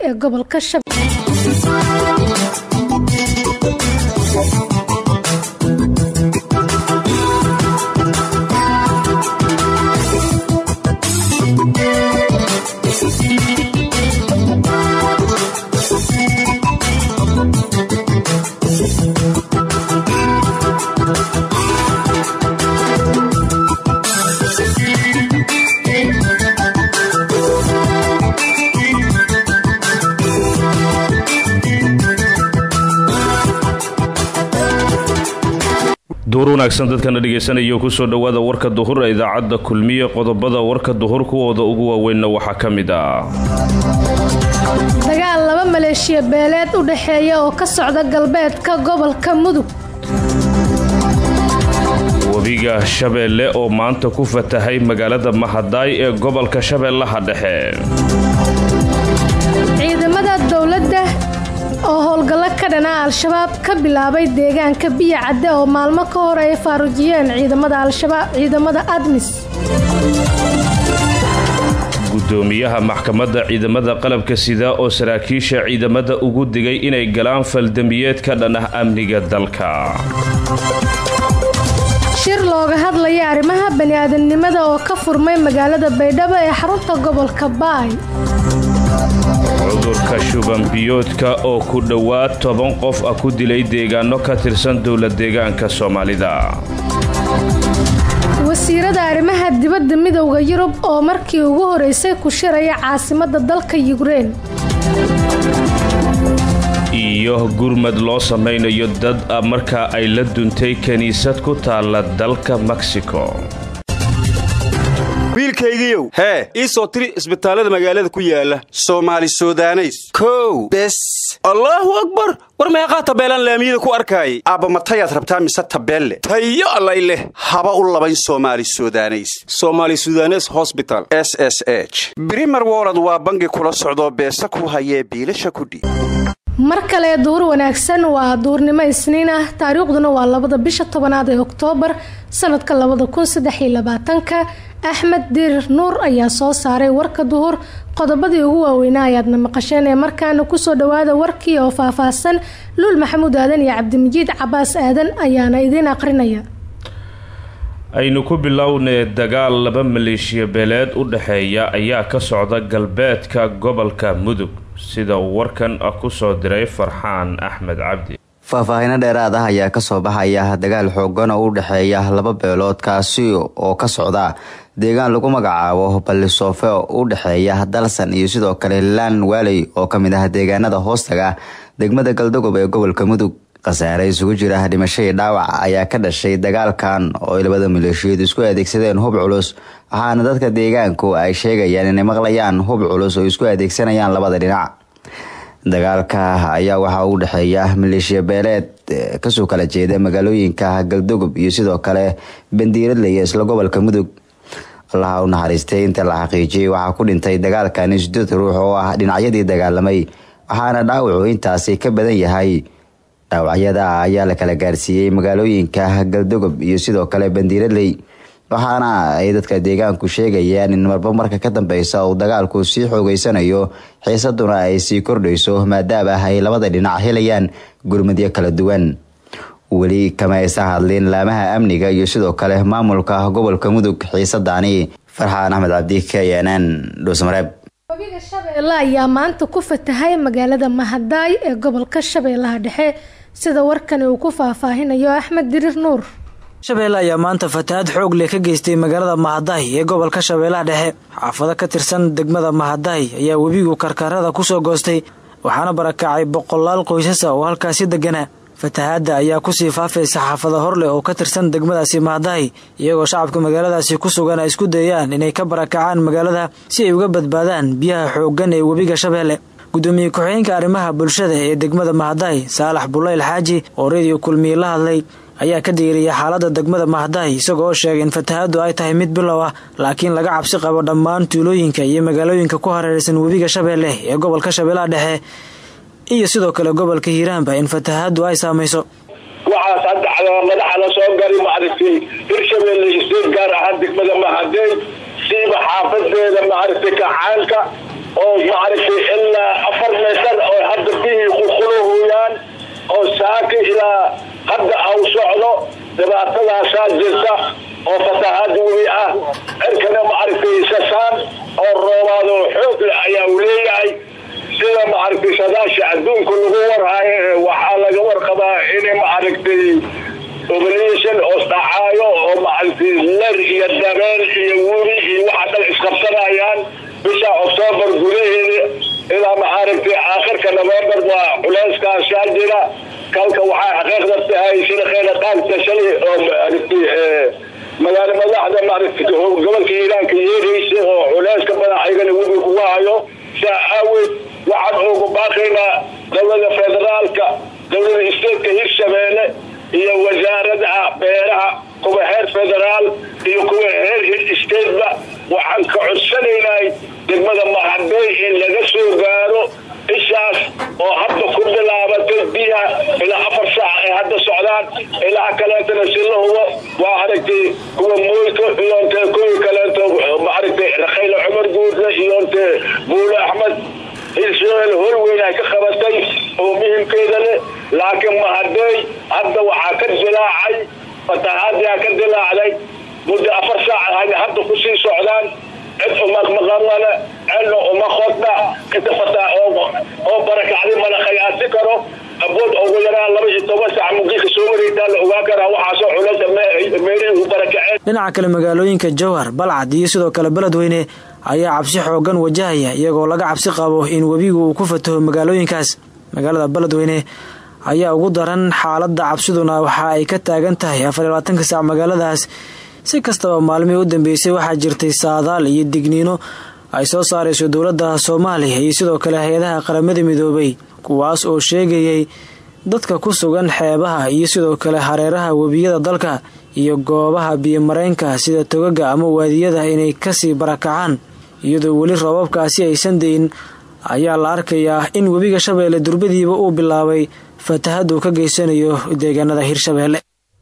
ee gobolka duhur wanaagsan dadkana dhegaysanaya kusoo dhowaada warka duhur ee idaacadda kulmiye qodobada warka duhur kuwooda ugu waaweynna waxaa ka mid ah dagaal laba maleeshiya beeleed u dhexeeya oo ka socda galbeedka gobolka mudug webiga shabeelle oo maanta ku fatahay magaalada mahadaay ee gobolka shabeellaha dhexe ciidamada dowladda oo howlgallo ka dhana al-shabaab ka bilaabay deegaanka biya cadde oo maalmo ka hor ay faarujiyeen ciidamada al-shabaab ciidamada admis gudoomiyaha maxkamadda ciidamada qalabka sida oo saraakiisha ciidamada ugu digay inay galaan faldambiyeed ka dhan ah amniga dalka shir looga hadlaya arrimaha bani-aadamnimada oo ka furmay magaalada baydhabo ee xarunta gobolka baay cudurka shubanbiyoodka oo ku dhowaad toban qof ah ku dilay deegaano ka tirsan dowla deegaanka soomaalida wasiirada arrimaha dibadda midowda yurub oo markii ugu horeysay ku shiraya caasimadda dalka yukrein iyo gurmad loo samaynayo dad ah marka ay la duntay kiniisad ku taalla dalka mexico wiilkaygiiow hee ii soo tiri isbitaallada magaalada ku yaala soomaali sudaneys kow bes allaahu akbar war meeqaa tabeelaan laamiyada ku arkaayay aabba matayaad rabtaa mise tabeelle tayo allay leh haba u labayn soomaali sudaneys somaali sudanes hosbital s s h brimer wolod waa bangi kula socdoo beesa ku hayee biilasha kudhiib mar kale duhur wanaagsan waa duurnimo isniin ah taariikhduna waa labada bisha tobanaad ee oktoobar sanadka labada kun saddexiyo labaatanka axmed dirir nuur ayaa soo saaray warka duhur qodobadii ugu waaweynaa ayaadna maqasheen ee markaana kusoo dhawaada warkii oo faahfaahsan luul maxamuud aadan iyo cabdimajiid cabaas aadan ayaana idiin aqrinaya aynu ku bilownay dagaal laba maleeshiya beeleed u dhexeeya ayaa ka socda galbeedka gobolka mudug sida uu warkan kusoo diray farxaan axmed cabdi faahfaahino dheeraad ah ayaa kasoo baxaya dagaal xoogan oo u dhexeeya laba beelood kaasi oo ka socda deegaan lagu magacaabo ballisoofe oo u dhexeeya dalsan iyo sidoo kale laan waaley oo kamid ah deegaanada hoostaga degmada galdogob ee gobolka mudug khasaare isugu jira dhimashadii dhaawac ayaa ka dhashay dagaalkan oo ay labada maleeshiyood isku adeegsadeen hub culus waxaana dadka deegaanku ay sheegayaan inay maqlayaan hub culus oo isku adeegsanayaan labada dhinac dagaalka ayaa waxaa u dhexeeya maleeshiya beeleed kasoo kala jeeda magaalooyinka galdogob iyo sidoo kale bandiiradley isla gobolka mudug allaha u naxariistay inta la xaqiijiyay waxaa ku dhintay dagaalkani sideed ruux oo ah dhinacyadii dagaalamay waxaana dhaawacu intaasi ka badan yahay dhaawacyada ayaa la kala gaarsiiyey magaalooyinka galdogob iyo sidoo kale bandiiradley waxaana ay dadka deegaanku sheegayaan in marba marka ka dambeysa uu dagaalku sii xoogeysanayo xiisaduna ay sii kordhayso maadaama ay labada dhinac helayaan gurmadyo kala duwan weli kama aysan hadlin laamaha amniga iyo sidoo kale maamulka gobolka mudug xiisadani farxaan axmed cabdi k n n dhuusmareeb webiga shabeelle ayaa maanta ku fatahay magaalada mahadaay ee gobolka shabeellaha dhexe sida warkani uu ku faahfaahinayo axmed dirir nuur shabeelle ayaa maanta fatahaad xoog leh ka geystay magaalada mahadaay ee gobolka shabeellaha dhexe xaafado ka tirsan degmada mahadaay ayaa webigu karkarada kusoo goostay waxaana barakacay boqolaal qoysasa oo halkaasi deganaa fatahaadda ayaa kusii faafaysa xaafado horleh oo ka tirsan degmadaasi mahadaay iyagoo shacabka magaaladaasi ku sugan ay isku dayaan inay ka barakacaan magaalada si ay uga badbaadaan biyaha xooggan ee webiga shabeelle gudoomiye ku-xigeenka arrimaha bulshada ee degmada mahadaay saalax bulayl xaaji oo rediyo kulmiye la hadlay ayaa ka diiriyay xaalada degmada mahadaay isagoo oo sheegay in fatahaaddu ay tahay mid bilow ah laakiin laga cabsi qabo dhammaan tuulooyinka iyo magaalooyinka ku hareeraysan webiga shabeelle ee gobolka shabeellaha dhexe iyo sidoo kale gobolka hiiraanba in fatahaaddu ay saamayso waxaas hadda madaxana soo gari maaragtay hirshabeelle isdeed gaar ahaan degmada mahadey siiba xaafadeeda maaragtay kacaanka oo maaragtay ilaa afar dhibaatadaasaa jirta oo fatahaad webi ah cirkana maaragtay sasaan oo roobaad oo xoog leh ayaa uu leeyahay sida maaragtay sadaasha adduunka lagu warhayo waxaa laga warqabaa in maaragtay oblation oo dhacaayo oo maaragtay ler iyo dabeel iyo webi iyo waxa dhan isqabsanayaan bisha oktoobar gudaheeda ilaa maaragtay aakhirka november waa culeyskaasaa jira kalka waxaa xaqiiqda tahay sida kheyra qaanka shalay oo maaragtay magaalo madaxda maaragtay gobolka iiraanka yeeraysa oo culeyska badan ayagana webi ugu hayo saa aaweed waxaan ugu baaqaynaa dowlada federaalka dowlada stateka hirshabeelle iyo wasaaradaha beeraha kuwa heer federaal iyo kuwa heer stateba waxaan ka codsanaynay degmada mahadey in laga soo gaaro ishaas oo hadda ku bilaabatay biyaha ilaa afar saac ay hadda socdaan ilaa kaleetana si la hubo waa aragtay kuwa mooyka iyo nte kuwii kaleeto maaragtay rakhayla cumar guudle iyo nte buule axmed israel hol weyn ay ka qabatay oo muhimkeeda leh laakiin mahadey hadda waxaa ka dilaacay fatahaadiaa ka dilaacday muddo afar saac hadda kusii socdaan cid umaqmaqanale cidna uma qodna inta fataa oo barakacday mala khayaasi karo abood ugu yaraan laba iyo toban saac mugiika soo wareegtaa la ogaan karaa waxaasoo culeysa meelihii u barakaceen dhinaca kale magaalooyinka jowhar balcad iyo sidoo kale beledweyne ayaa cabsi xoogan wajahaya iyagoo laga cabsi qabo in webigu uu ku fataho magaalooyinkaas magaalada beledweyne ayaa ugu daran xaaladda cabsiduna waxa ay ka taagan tahay afar iyo labaatanka saac magaaladaas si kastaba maalmihii u dambeysay waxaa jirtay saadaal iyo digniino ay soo saarayso dowladda soomaaliya iyo sidoo kale hay-adaha qaramada midoobay kuwaas oo sheegayay dadka ku sugan xeebaha iyo sidoo kale hareeraha webiyada dalka iyo goobaha biyomareenka sida togaga ama waadiyada inay kasii barakacaan iyadoo weli roobabkaasi aysan dayin ayaa la arkayaa in webiga shabeelle durbadiiba uu bilaabay fatahad uu ka geysanayo deegaanada hirshabeelle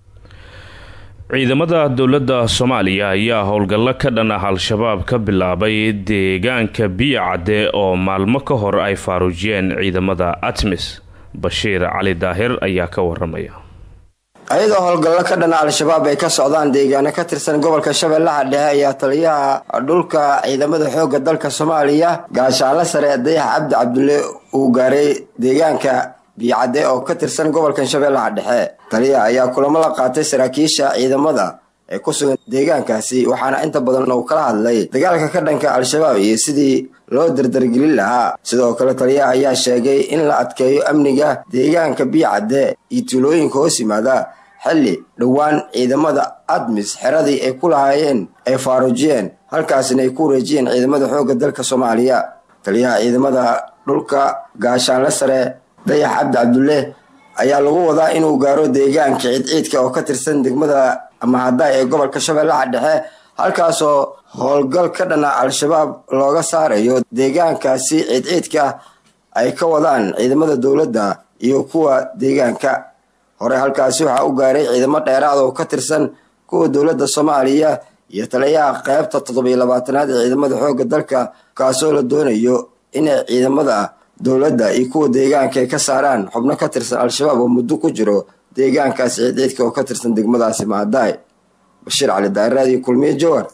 ciidamada dowladda soomaaliya ayaa howlgallo ka dhan ah al-shabaab ka bilaabay deegaanka biyacadde oo maalmo ka hor ay faaruujiyeen ciidamada atmis bashiir cali daahir ayaa ka waramaya ayadoo howlgallo ka dhana al-shabaab ay ka socdaan deegaano ka tirsan gobolka shabeellaha dhexe ayaa taliyaha dhulka ciidamada xoogga dalka soomaaliya gaashaanle sare dayax cabdi cabdulle uu gaaray deegaanka biyocadde oo ka tirsan gobolkan shabeellaha dhexe taliyaha ayaa kulamo la qaatay saraakiisha ciidamada ee ku sugan deegaankaasi waxaana inta badan uu kala hadlay dagaalka ka dhanka al-shabaab iyo sidii loo dardargelin lahaa sidoo kale taliyaha ayaa sheegay in la adkeeyo amniga deegaanka biyocadde iyo tuulooyinka hoos yimaada xilli dhowaan ciidamada admis xeradii ay ku lahaayeen ay faaruujiyeen halkaasina ay ku wareejiyeen ciidamada xoogga dalka soomaaliya taliyaha ciidamada dhulka gaashaanle sare dayax cabdi cabdulle ayaa lagu wadaa inuu gaaro deegaanka ciidciidka oo ka tirsan degmada mahadaay ee gobolka shabeellaha dhexe halkaasoo howlgal ka dhana al-shabaab looga saarayo deegaankaasi ciidciidka ay ka wadaan ciidamada dowladda iyo kuwa deegaanka hore halkaasi waxaa u gaaray ciidamo dheeraad oo ka tirsan kuwa dowladda soomaaliya iyo taliyaha qeybta toddobiyo labaatanaad ee ciidamada xoogga dalka kaasoo la doonayo inay ciidamada dowladda iyo kuwa deegaanka ay ka saaraan xubno ka tirsan al-shabaab oo muddo ku jiro deegaankaasi ciidciidka oo ka tirsan degmadaasi mahadaay bashiir cali daaraad iyo kulmiye jowar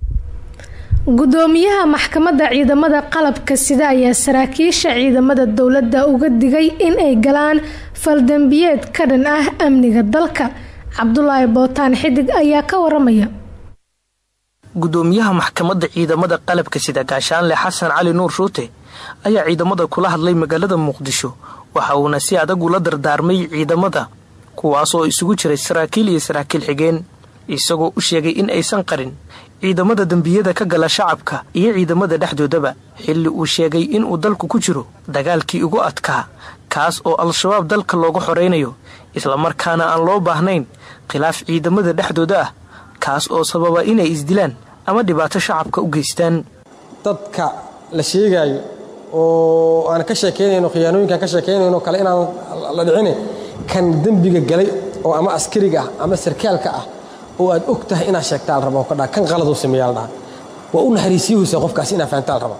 gudoomiyaha maxkamadda ciidamada qalabka sida ayaa saraakiisha ciidamada dowladda uga digay in ay galaan faldambiyeed ka dhan ah amniga dalka cabdulaahi bootaan xidig ayaa ka waramaya gudoomiyaha maxkamadda ciidamada qalabka sida gaashaanle xasan cali nuur shuute ayaa ciidamada kula hadlay magaalada muqdisho waxa uuna si adag ula dardaarmay ciidamada kuwaasoo isugu jiray saraakiil iyo saraakiil xigeen isagoo u sheegay in aysan qarin ciidamada dembiyada ka gala shacabka iyo ciidamada dhexdoodaba xilli uu sheegay inuu dalku ku jiro dagaalkii ugu adkaa kaas oo al-shabaab dalka looga xoraynayo islamarkaana aan loo baahnayn khilaaf ciidamada dhexdooda ah kaas oo sababa inay isdilaan ama dhibaato shacabka u geystaan dadka la sheegaayo oo aan ka sheekaynayno khiyaanooyinkaan ka sheekaynayno kale inaan la dhicine kan dembiga galay oo ama askariga ah ama sarkaalka ah oo aad og tahay inaad sheegtaa la raba oo ka dhaa kan qaladuu sameeyaa la dhaha waa u naxariisiyuhusa qofkaas inaad fahantaa la raba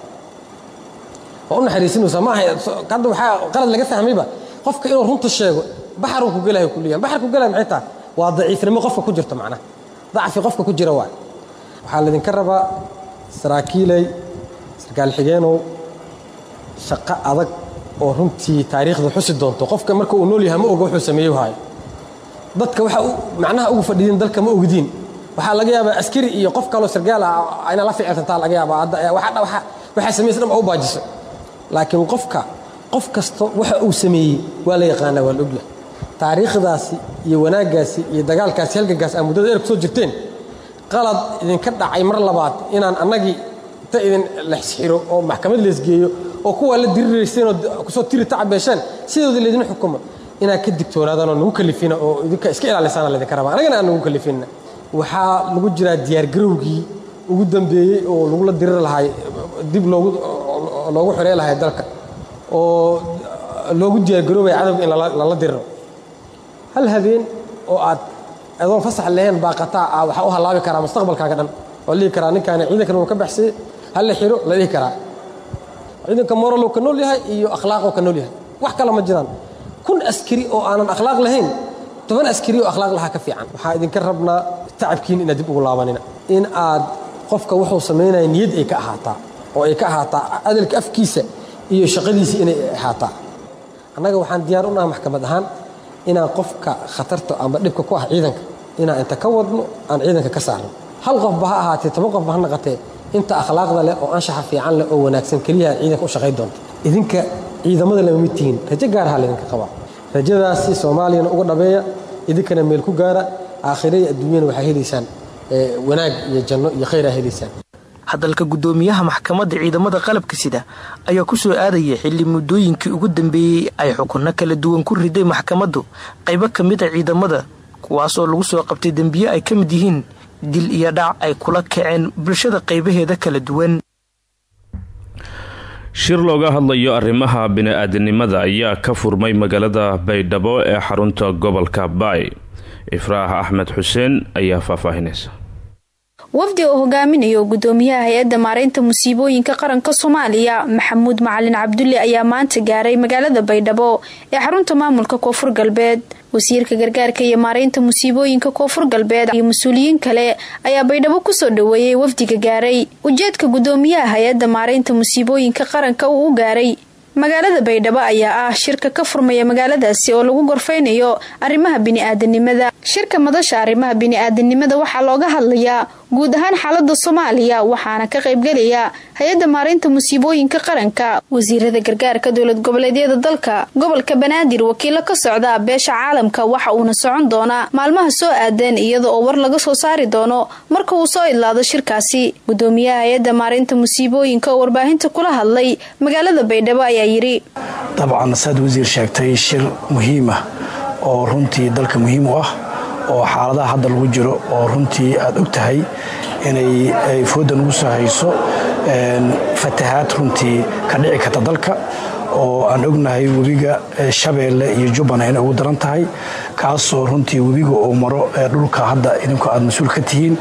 waa u naxariisinaysa ma aha hadda waxaa qalad laga fahmayba qofka inuu runta sheego baxaruu ku gelayo kulliyan baxar ku gelaya maxay tahay waa daciifnimo qofka ku jirto macnaha dacfi qofka ku jira waay waxaa laydinka rabaa saraakiiley sarkaal xigeenow shaqo adag oo runtii taariikhda xusi doonto qofka marka uu nool yahay ma oga wuxuu sameeyo haayo dadka waxa macnaha ugu fadhiidin dalka ma ogdiin waxaa laga yaabaa askari iyo qof kaloo sargaal ah ayna la ficilsantaa laga yaabaa waxaa samaysa dhan baa u baajiso laakiin qofka qof kasta waxa uu sameeyey waa la yaqaanaa waa la ogyahay taariikhdaasi iyo wanaaggaasi iyo dagaalkaasi halgankaas aa muddada eer ku soo jirteen qalad idinka dhacay mar labaad inaan annagii ta idin lexsxiro oo maxkamad leesgeeyo oo kuwaa la dirirayseen oo kusoo tiri tacabeesheen sidooda laydin xukumo inaad ka digtoonaadaan oo nagu kalifina oo idinka iska ilaalisaana laydinka rabaa annagana aan nagu kalifina waxaa lagu jiraa diyaargarowgii ugu dambeeyey oo lagula diriri lahay dib loogu loogu xorey lahay dalka oo loogu diyaargaroobaya cadowga in lala diriro hal habeen oo aad adoon fasax lahayn baaqataa ah waxaa u halaabi karaa mustaqbalkaaga dhan waa dhihi karaa ninkaani ciidankan uu ka baxsayey hal la xiro la dhihi karaa ciidanka moralow ka nool yahay iyo akhlaaqoo ka nool yahay wax kale ma jiraan kun askari oo aanan akhlaaq lahayn toban askari oo akhlaaq lahaa ka fiican waxaa idinka rabnaa tacabkiin inaad dib ugu laabanina in aad qofka wuxuu samaynaya niyad ay ka ahaataa oo ay ka ahaataa adalka afkiisa iyo shaqadiisa inay ahaataa annaga waxaan diyaar u nahay maxkamad ahaan inaan qofka khatarta amba dhibka ku ah ciidanka inaan inta ka wadno aan ciidanka ka saarno hal qofba ha ahaatee toban qofba ha naqatee inta akhlaaqda leh oo anshaxa fiican leh oo wanaagsan keliyaha ciidanka u shaqayn doonta idinka ciidamada lama mid tihiin rajo gaaraha laydinka qabaa rajadaasi soomaaliyana uga dhabeeya idinkana meel ku gaara aakhire iyo adduunyana waxaa helaysaan wanaag iyo janno iyo khayr aa helaysaan hadalka guddoomiyaha maxkamadda ciidamada qalabka sida ayaa ku soo aadaya xilli muddooyinkii ugu dambeeyey ay xukunno kala duwan ku riday maxkamaddu qaybo ka mid a ciidamada kuwaas oo lagu soo qabtay dembiye ay ka mid yihiin dil iyo dhac ay kula kaceen bulshada qaybaheeda kala duwan shir looga hadlayo arrimaha bini-aadanimada ayaa ka furmay magaalada baydhabo ee xarunta gobolka baay ifraax axmed xuseen ayaa faahfaahinaysa wafdi oo hogaaminayo gudoomiyaha hay-adda maareynta musiibooyinka qaranka soomaaliya maxamuud macalin cabdulle ayaa maanta gaaray magaalada baydhabo ee xarunta maamulka koonfur galbeed wasiirka gargaarka iyo maareynta musiibooyinka koonfur galbeed iyo mas-uuliyiin kale ayaa baydhabo kusoo dhaweeyey wafdiga gaaray ujeedka gudoomiyaha hay-adda maareynta musiibooyinka qaranka uu u gaaray magaalada baydhabo ayaa ah shirka ka furmaya magaaladaasi oo lagu gorfeynayo arrimaha bini-aadanimada shirka madasha arrimaha bini-aadanimada waxaa looga hadlayaa guud ahaan xaalada soomaaliya waxaana ka qaybgelaya hay-adda maareynta musiibooyinka qaranka wasiirada gargaarka dowlad goboleedyada dalka gobolka banaadir wakiilo ka socda beesha caalamka waxa uuna socon doonaa maalmaha soo aadeen iyada oo war laga soo saari doono marka uu soo idlaado shirkaasi gudoomiyaha hay-adda maareynta musiibooyinka oo warbaahinta kula hadlay magaalada baydhabo ayaa yidhi dabcan saad wasiir sheegtay shir muhiimah oo runtii dalka muhiim u ah oo xaaladaha hadda lagu jiro oo runtii aad og tahay inay fooda nagu soo hayso fatahaad runtii ka dhici karta dalka oo aan ognahay webiga shabeelle iyo jubbana inay ugu daran tahay kaasoo runtii webiga uu maro dhulka hadda idinku aad mas-uul ka tihiin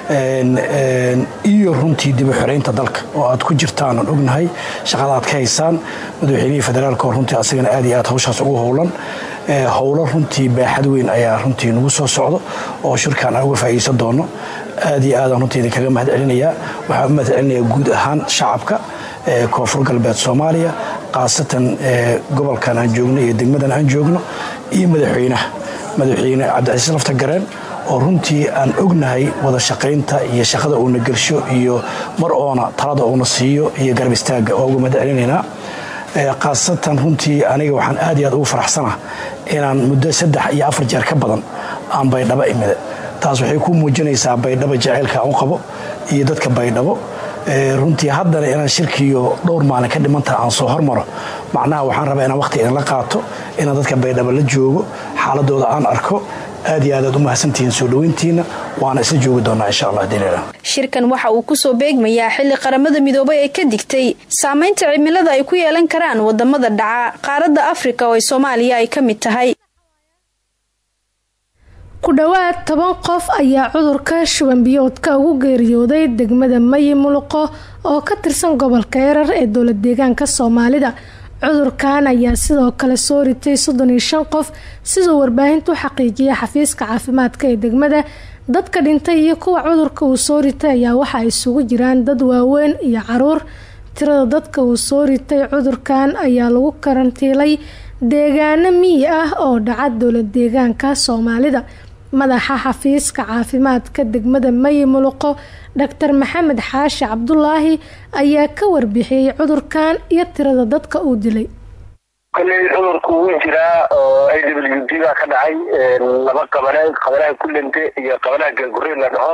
iyo runtii dib u xoreynta dalka oo aad ku jirtaan aan ognahay shaqada aad ka haysaan madaxweynihii federaalk oo runtii asagana aad iyo aad hawshaas ugu howlan howlo runtii baaxad weyn ayaa runtii nagu soo socdo oo shirkan aan uga faa'iideysan doono aad iyo aadaan runtii idinkaga mahad celinayaa waxaan u mahad celinayaa guud ahaan shacabka koonfur galbeed soomaaliya khaasatan gobolkan aan joogno iyo degmadan aan joogno iyo madaxweynaha madaxweyne cabdicasiis lafta gareen oo runtii aan ognahay wada shaqaynta iyo shaqada uuna gelsho iyo mar oona talada uuna siiyo iyo garab istaagga oo uga mahad celinaynaa khaasatan runtii aniga waxaan aad iyo aad ugu faraxsanah inaan muddo saddex iyo afar jeer ka badan aan baydhabo imida taas waxay ku muujinaysaa baydhabo jaceylka aan u qabo iyo dadka baydhabo runtii haddana inaan shirkiiyo dhowr maalin ka dhimantaha aan soo hormaro macnaha waxaan rabaa inaan waqti idinla qaato inaan dadka baydhabo la joogo xaaladooda aan arko aad iyo aad aad u mahadsantihiin soo dhoweyntiina waana isla joogi doonaa insha allah diinila shirkan waxa uu kusoo beegmayaa xilli qaramada midoobay ay ka digtay saamaynta cimilada ay ku yeelan karaan wadamada dhaca qaaradda afrika oo ay soomaaliya ay ka mid tahay ku dhowaad toban qof ayaa cudurka shuban biyoodka ugu geeriyooday degmada mayi muluqo oo ka tirsan gobolka erar ee dowlad deegaanka soomaalida cudurkan ayaa sidoo kale soo ritay soddon iyo shan qof siduu warbaahintu u xaqiijiyay xafiiska caafimaadka ee degmada dadka dhintay iyo kuwa cudurka uu soo ritay ayaa waxa ay isugu jiraan dad waaweyn iyo caruur tirada dadka uu soo ritay cudurkan ayaa lagu karantiilay deegaano miyi ah oo dhaca dowlad deegaanka soomaalida madaxa xafiiska caafimaadka degmada mayi muluqo dhaktar maxamed xaashi cabdulaahi ayaa ka warbixiyey cudurkan iyo tirada dadka uu dilay kolley cudurku wuu jiraa oo a w d baa ka dhacay laba qabale qabalaha kulente iyo qabalaha gaangurey la dhaho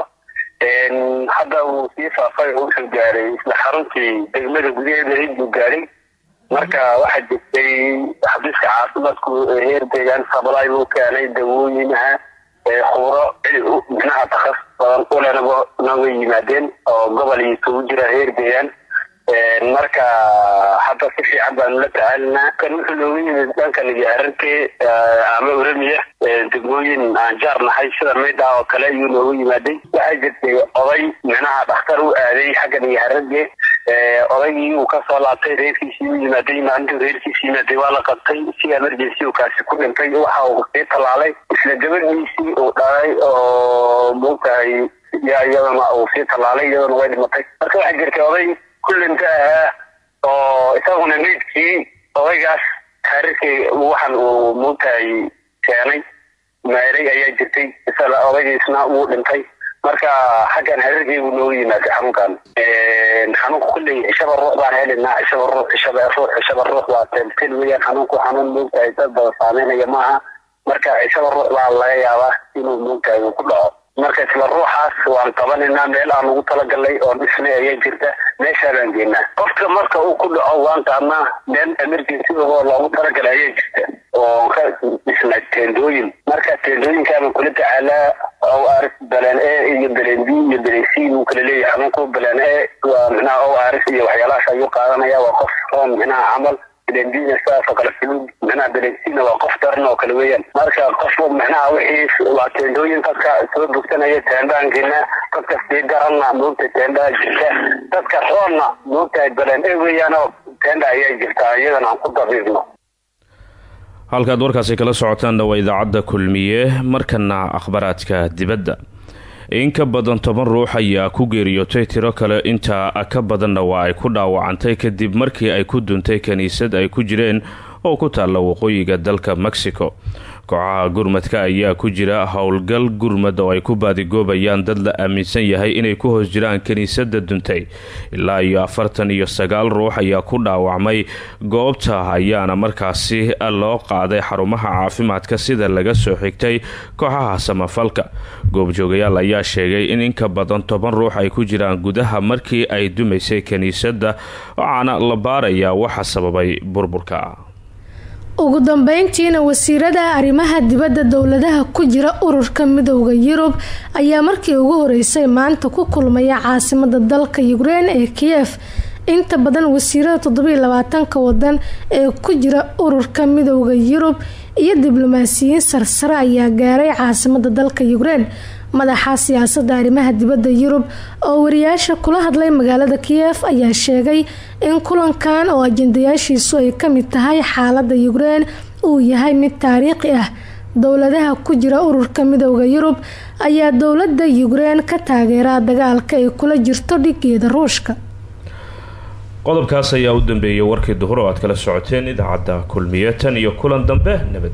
hadda wuu sii faafay oo wuxuu gaaray isla xaruntii degmada gudaheeda cid buu gaadhay marka waxaa jirtay xabiiska caafimaadku heer deegaan sabalaay buu keenay dawooyinaha khubro micnaha takas badan ulenaba na way yimaadeen oo gobol iyo isugu jira heer deegaan marka hadda si fiican baanu la tacaalinaa kan wuxuu noogu yimid dhankan iyo ararkee ama oramiya degmooyin aan jaar nahay sida maydha oo kale ayuu noogu yimaaday waxaa jirtay oday micnaha dhakhtar u aaday xaggan iyo hararge odaygii uu kasoo laabtay reerkiisii u yimaaday maalintuu reerkiisii yimaaday waa la qabtay si emergency uu kaasi ku dhintay waxa uu sii tallaalay isla gabadhiisii uu dhalay oo moogtahay yaa iyadana uu sii tallaalay iyadana way dhimatay marka waxaa jirtay oday kullinta ahaa oo isaguna meydkii odaygaas taariikhi waxan uu moogtahay keenay meeray ayaa jirtay isla odaygiisna wuu dhintay marka xaggan hareerkii buu noogu yimaaday xanuunkan xanuunka kulley cishaba ruux baan helinaa cishaba ruux cishaba ruux cishaba ruux waa teltel weeyaan xanuunku xanuun moogtahay dad badan saameynaya maaha marka cishaba ruux baa laga yaabaa inuu moogtahay uu ku dhaco marka isla ruuxaas waan qabananaa meel aan ugu talagalnay oo dhisnay ayaa jirta meeshaa baan geenaa qofka marka uu ku dhaco waan qaadnaa meel emergency oo loogu talagalay ayaa jirta oo ka dhisnaa teendooyin marka teendooyinkaabaan kula tacaalaa o r baleen e iyo baleen b iyo baleen c buu kala leeyahay xanuunku baleen e waa micnaha o r iyo waxyaalahaas ayuu qaadanaya waa qof roon micnaha camal belendina sidaasoo kale fuluud micnaha belensina waa qof daran oo kale weeyaan marka qof micnaha wixii waa teendooyin dadka soo bogsanaya teendhaankiina dadka sii daranna moogta teendhaa jirta dadka roonna moogtahay belen e weeyaan oo teendha ayaa jirtaa iyadana aan ku dabiibno halkaad warkaasi kala socotaanna waa idaacadda kulmiye markana akhbaraadka dibadda in ka badan toban ruux ayaa ku geeriyootay tiro kale intaa ka badanna waa ay ku dhaawacantay kadib markii ay ku duntay kiniisad ay ku jireen oo ku taalla waqooyiga dalka mexico kooxaha gurmadka ayaa ku jira howlgal gurmad oo ay ku baadigoobayaan dad la aaminsan yahay inay ku hoos jiraan kiniisadda duntay ilaa iyo afartan iyo sagaal ruux ayaa ku dhaawacmay goobta ayaana markaasi loo qaaday xarumaha caafimaadka sida laga soo xigtay kooxaha samafalka goobjoogayaal ayaa sheegay in inka badan toban ruux ay ku jiraan gudaha markii ay dumaysay kiniisadda waxaana la baarayaa waxa sababay burburka ugu dambeyntiina wasiirada arrimaha dibadda dowladaha ku jira ururka midowda yurub ayaa markii ugu horeysay maanta ku kulmaya caasimada dalka ukrein ee kiyef inta badan wasiirada toddobiiy labaatanka wadan ee ku jira ururka midowda yurub iyo diblomaasiyiin sarsare ayaa gaaray caasimada dalka ukrein madaxa siyaasadda arrimaha dibadda yurub oo wariyaasha kula hadlay magaalada kiyef ayaa sheegay in kulankan oo ajendayaashiisu ay kamid tahay xaalada ukrein uu yahay mid taariikhi ah dowladaha ku jira ururka midowda yurub ayaa dowlada ukrein ka taageeraa dagaalka ay kula jirto dhigeeda ruushka qodobkaas ayaa u dambeeyay warkii duhur oo aad kala socoteen idaacadda kulmiye tan iyo kulan dambe nabad